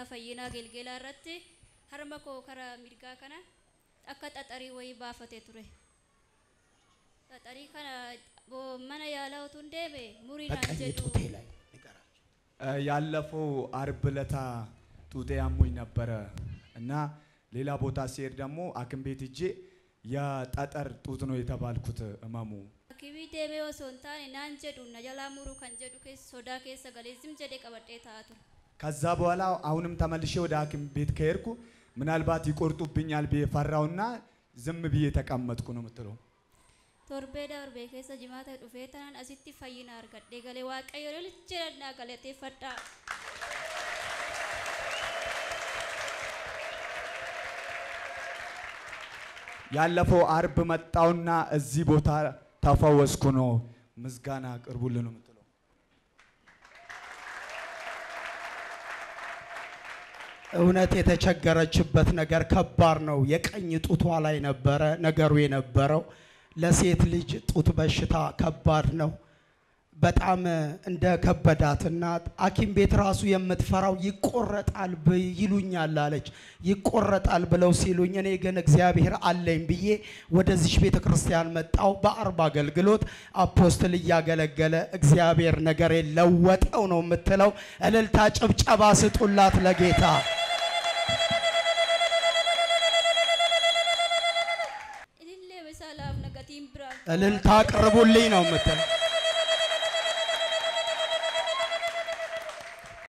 fayyinaa gelgelaa irratti harma koo karaa mirgaa kana akka xaxarii wayii baafatee ture. Xaxarii kana boo mana yaalaa utuu hin deeme muriinaan በቀኝ jedhu ጡቴ ላይ ንገራቸው። ያለፈው አርብ ለታ ጡጤ አሞኝ ነበረ እና ሌላ ቦታ ሲሄድ ደግሞ ሐኪም ቤት ሄጄ የጠጠር ጡት ነው የተባልኩት እመሙ። Hakimii deemee osoo hin taane naan jedhu na jalaa muruu kan jedhu keessa sodaa keessa galee zim jedhee qabadhee taa'aa ture. ከዛ በኋላ አሁንም ተመልሼ ወደ ሐኪም ቤት ከሄድኩ ምናልባት ይቆርጡብኛል ብዬ ፈራውና ዝም ብዬ ተቀመጥኩ ነው የምትለው። Torbee darbee keessa jimaata dhufee tanaan asitti fayyina argadhee galee waaqayyo lolchirannaa galateeffadhaa. ያለፈው አርብ መጣውና እዚህ ቦታ ተፈወስኩ ነው። ምስጋና አቅርቡልን ነው የምትለው። እውነት የተቸገረችበት ነገር ከባድ ነው። የቀኝ ጡቷ ላይ ነበረ ነገሩ የነበረው። ለሴት ልጅ ጡት በሽታ ከባድ ነው። በጣም እንደ ከበዳትና ሐኪም ቤት ራሱ የምትፈራው ይቆረጣል ብ- ይሉኛል አለች። ይቆረጣል ብለው ሲሉኝ እኔ ግን እግዚአብሔር አለኝ ብዬ ወደዚች ቤተ ክርስቲያን መጣው። በአርብ አገልግሎት አፖስትል እያገለገለ እግዚአብሔር ነገር ለወጠው ነው የምትለው። እልልታ ጭብጨባ ስጡላት ለጌታ። Ilillee isaa laaf nagatiin biraan. እልልታ አቅርቡልኝ ነው የምትለው።